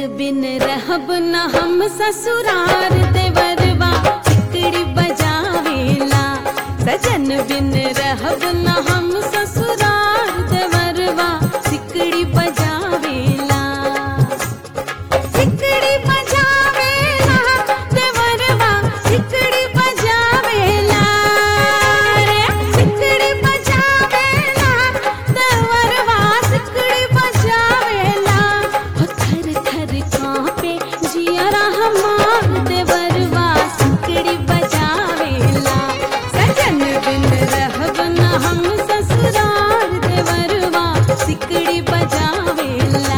बिन रहब न हम ससुरार देवरवा सिकड़ी बजावेला सजन बिन रहब न हम ससुरार देवरवा सिकड़ी बजावेला सिकड़ी बजावेला देवरवा सिकड़ी बजावेला रे सिकड़ी बजावेला देवरवा सिकड़ी बजावेला हो थर थर कांपे जियरा हमार देवरवा सिकड़ी बजावेला सजन बिन रहब न हम ससुरार देवरवा सिकड़ी बजावेला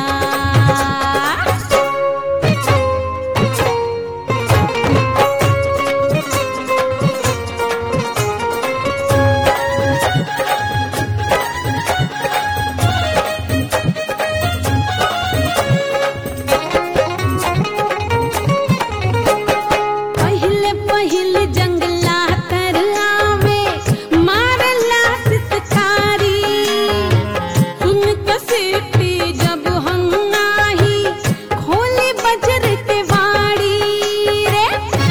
पहिले पहिले जंगला तर आवे मारला सितकारी सुन के सीटी जब हम नाही खोली बजर के वाड़ी रे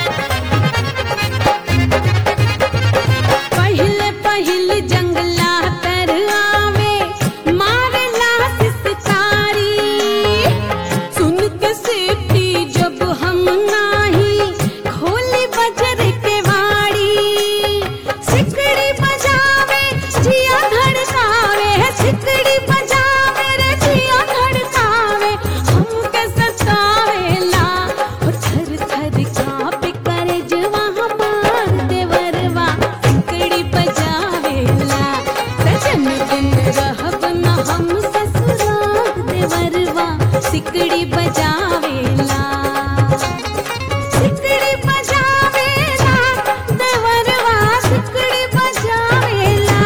पहिले पहिले जंगला तर आवे मारला सितकारी सुन के सीटी जब हम नाही खोली बजर के वाड़ी सिकड़ी बजावे जिया धड़कावे सिकड़ी बजावे रे जिया धड़कावे हमके सतावेला हो थर थर कांपे करे जवा हमार देवरवा सिकड़ी बजावेला सजन बिन रहब न हम ससुराल देवरवा सिकड़ी बजावेला सिकड़ी बजावेला देवरवा सिकड़ी बजावेला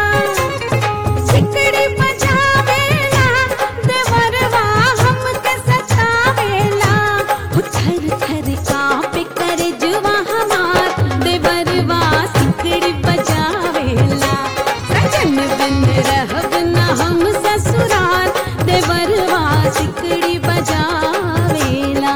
सिकड़ी बजावेला देवरवा हमके सतावेला हो थर थर कांपे करे जुवा हमार देवरवा सिकड़ी बजावेला सजन बिन रहब न हम ससुराल देवरवा सिकड़ी बजावेला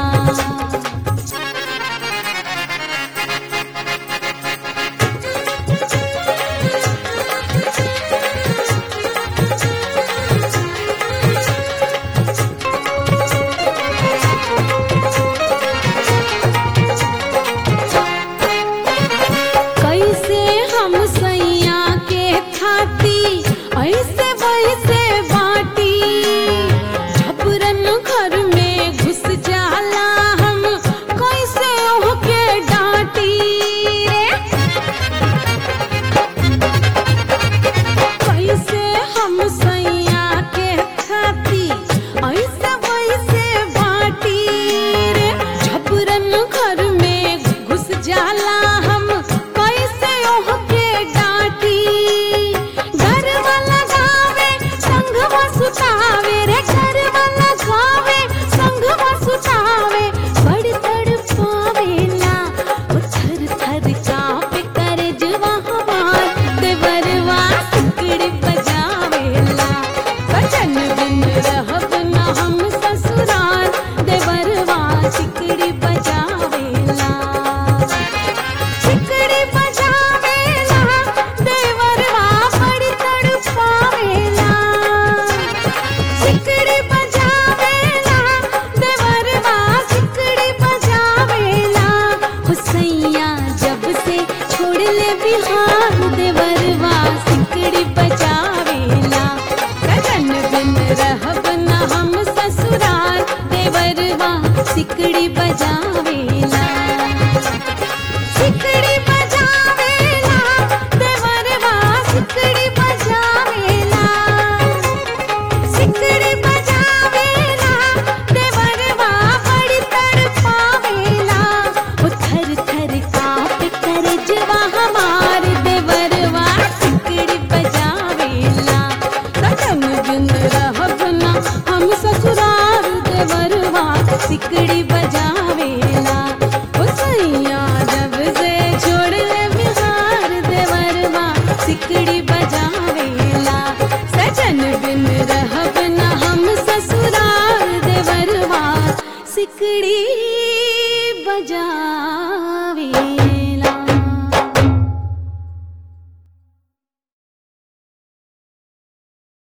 कैसे हम सैया के खाती ऐसे वैसे बाटी झपरन घर में घुस जाला हम कैसे ओहके डांटी रे कैसे हम सैया के खाती ऐसे वैसे बाटी रे झपरन घर में घुस जाला हम कैसे ओहके डांटी घर वाला गावे संघवा सुतावे रे घर वाला गावे संघवा सुतावे बड़ तड़पावेला ओ थर थर कांपे करे जवा हमार देवरवा सिकड़ी बजावेला बचन बिन रहब न हम ससुराल देवरवा सिकड़ी बजावेला सिकड़ी बजावेला देवरवा बड़ी तड़पावेला सिकड़ी बजावेला देवरवा सिकड़ी बजावेला हुसैया जब से छोड़ ले बिहार देवरवा सिकड़ी बजावेला सजन बिन रहब न हम ससुराल देवरवा सिकड़ी बजावेला सिकड़ी बजावेला देवरवा सिकड़ी बजावेला सिकड़ी बजावेला देवरवा बड़ी तड़पावेला ओ थर थर कांपे करे जवा हमार देवरवा सिकड़ी बजावेला सजन बिन रहब न हम ससुराल देवरवा सिकड़ी बजावेला ओ सैया जब से छोड़ ले बिहार देवरवा सिकड़ी बजावेला सजन बिन रहब न हम ससुराल देवरवा सिकड़ी बजा